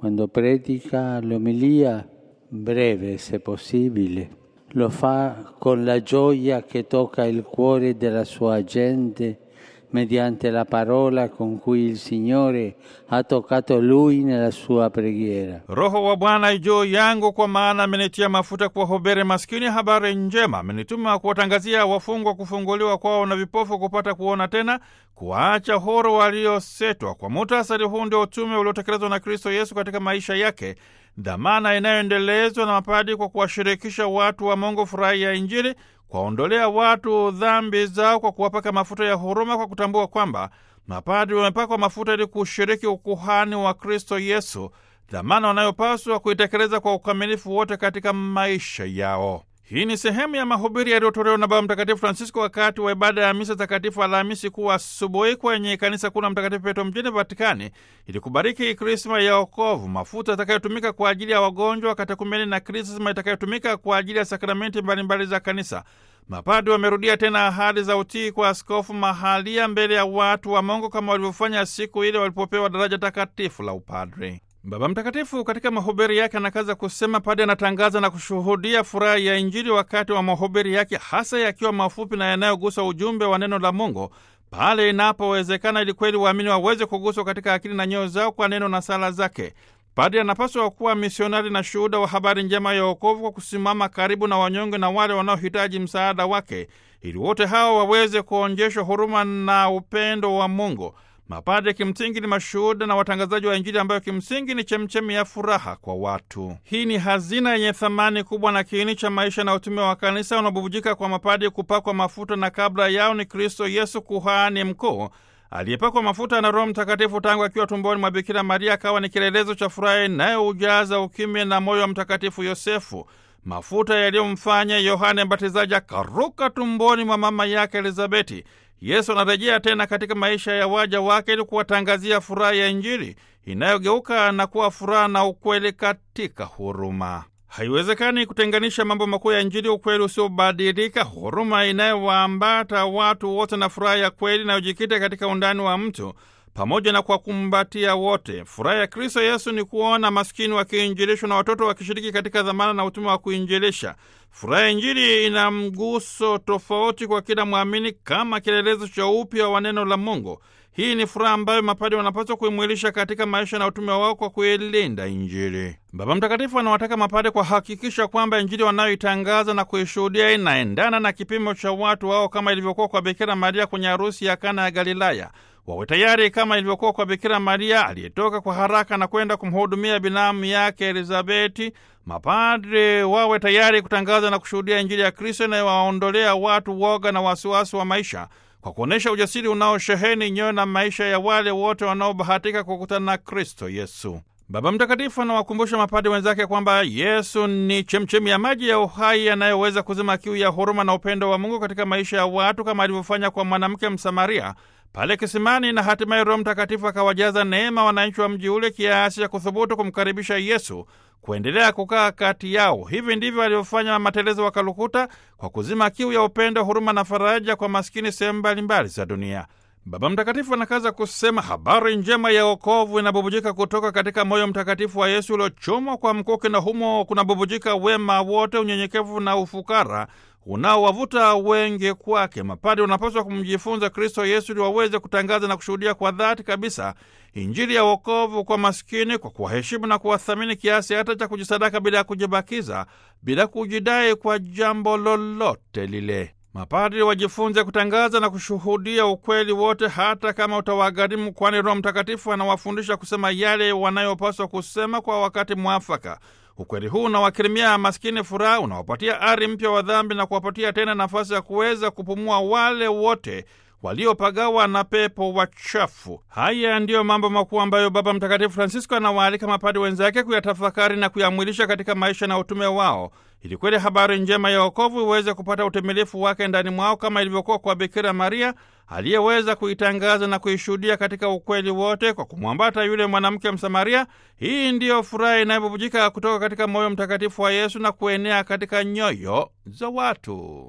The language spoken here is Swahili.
quando predica l'omelia, breve se possibile, lo fa con la gioia che tocca il cuore della sua gente mediante la parola con cui il Signore ha toccato lui nella sua preghiera. Roho wa Bwana juu yangu, kwa maana amenitia mafuta kuwahubiri maskini habari njema, amenituma kuwatangazia wafungwa kufunguliwa kwao na vipofu kupata kuona tena, kuwaacha huru waliosetwa. Kwa muhtasari, huu ndio utume uliotekelezwa na Kristo Yesu katika maisha yake, dhamana inayoendelezwa na mapadi kwa kuwashirikisha watu wa Mungu furaha ya Injili, kuwaondolea watu dhambi zao kwa kuwapaka mafuta ya huruma, kwa kutambua kwamba mapadri wamepakwa mafuta ili kushiriki ukuhani wa Kristo Yesu, dhamana wanayopaswa kuitekeleza kwa ukamilifu wote katika maisha yao. Hii ni sehemu ya mahubiri yaliyotolewa na Baba Mtakatifu Francisco wakati wa ibada ya misa takatifu Alhamisi Kuu asubuhi kwenye kanisa kuu la Mtakatifu Petro mjini Vatikani ili kubariki Krisma ya wokovu, mafuta yatakayotumika kwa ajili ya wagonjwa, katekumeni na krisma itakayotumika kwa ajili ya sakramenti mbalimbali za kanisa. Mapadi wamerudia tena ahadi za utii kwa askofu mahalia mbele ya watu wa Mungu kama walivyofanya siku ile walipopewa daraja takatifu la upadre. Baba Mtakatifu katika mahubiri yake anakaza kusema padi anatangaza na kushuhudia furaha ya Injili wakati wa mahubiri yake, hasa yakiwa mafupi na yanayogusa ujumbe wa neno la Mungu pale inapowezekana, ili kweli waamini waweze kuguswa katika akili na nyoyo zao kwa neno na sala zake. Padri anapaswa kuwa misionari na shuhuda wa habari njema ya wokovu kwa kusimama karibu na wanyonge na wale wanaohitaji msaada wake, ili wote hawa waweze kuonjeshwa huruma na upendo wa Mungu. Mapadre kimsingi ni mashuhuda na watangazaji wa Injili ambayo kimsingi ni chemchemi ya furaha kwa watu. Hii ni hazina yenye thamani kubwa na kiini cha maisha na utume wa kanisa unaobubujika kwa mapadre kupakwa mafuta, na kabla yao ni Kristo Yesu, kuhani mkuu aliyepakwa mafuta na Roho Mtakatifu tangu akiwa tumboni mwa Bikira Maria, akawa ni kielelezo cha furaha inayoujaza ukimya na moyo wa Mtakatifu Yosefu, mafuta yaliyomfanya Yohane Mbatizaji akaruka tumboni mwa mama yake Elizabeti. Yesu anarejea tena katika maisha ya waja wake ili kuwatangazia furaha ya Injili inayogeuka na kuwa furaha na ukweli katika huruma. Haiwezekani kutenganisha mambo makuu ya Injili, ukweli usiobadilika, huruma inayowaambata watu wote na furaha ya kweli inayojikita katika undani wa mtu pamoja na kuwakumbatia wote. Furaha ya Kristo Yesu ni kuona maskini wakiinjilishwa na watoto wakishiriki katika dhamana na utume wa kuinjilisha. Furaha ya Injili ina mguso tofauti kwa kila mwamini kama kielelezo cha upya wa neno la Mungu. Hii ni furaha ambayo mapadi wanapaswa kuimwilisha katika maisha na utume wao kwa kuilinda Injili. Baba Mtakatifu anawataka mapade kuhakikisha kwamba Injili wanayoitangaza na kuishuhudia inaendana na kipimo cha watu wao, kama ilivyokuwa kwa Bikira Maria kwenye harusi ya Kana ya Galilaya. Wawe tayari kama ilivyokuwa kwa Bikira Maria aliyetoka kwa haraka na kwenda kumhudumia binamu yake Elizabeti. Mapadre wawe tayari kutangaza na kushuhudia Injili ya Kristo inayowaondolea watu woga na wasiwasi wa maisha kwa kuonyesha ujasiri unaosheheni nyoyo na maisha ya wale wote wanaobahatika kukutana na Kristo Yesu. Baba Mtakatifu anawakumbusha mapadi wenzake kwamba Yesu ni chemchemi ya maji ya uhai yanayoweza kuzima kiu ya huruma na upendo wa Mungu katika maisha ya watu kama alivyofanya kwa mwanamke Msamaria pale kisimani, na hatimaye Roho Mtakatifu akawajaza neema wananchi wa mji ule kiasi cha kuthubutu kumkaribisha Yesu kuendelea kukaa kati yao. Hivi ndivyo alivyofanya matelezo wa Kalukuta kwa kuzima kiu ya upendo, huruma na faraja kwa maskini sehemu mbalimbali za dunia. Baba Mtakatifu anakaza kusema habari njema ya wokovu inabubujika kutoka katika moyo mtakatifu wa Yesu uliochomwa kwa mkuki, na humo kunabubujika wema wote, unyenyekevu na ufukara unaowavuta wengi kwake. Mapadi wanapaswa kumjifunza Kristo Yesu ili waweze kutangaza na kushuhudia kwa dhati kabisa Injili ya wokovu kwa maskini, kwa kuwaheshimu na kuwathamini kiasi hata cha kujisadaka bila ya kujibakiza, bila kujidai kwa jambo lolote lile. Mapadri wajifunze kutangaza na kushuhudia ukweli wote, hata kama utawagharimu, kwani Roho Mtakatifu anawafundisha kusema yale wanayopaswa kusema kwa wakati mwafaka. Ukweli huu unawakirimia maskini furaha, unawapatia ari mpya wa dhambi na kuwapatia tena nafasi ya kuweza kupumua wale wote waliopagawa na pepo wachafu. Haya ndiyo mambo makuu ambayo Baba Mtakatifu Francisco anawaalika mapadi wenzake kuyatafakari na kuyamwilisha katika maisha na utume wao, ili kweli habari njema ya wokovu iweze kupata utimilifu wake ndani mwao, kama ilivyokuwa kwa Bikira Maria aliyeweza kuitangaza na kuishuhudia katika ukweli wote kwa kumwambata yule mwanamke Msamaria. Hii ndiyo furaha inayobubujika kutoka katika moyo mtakatifu wa Yesu na kuenea katika nyoyo za watu.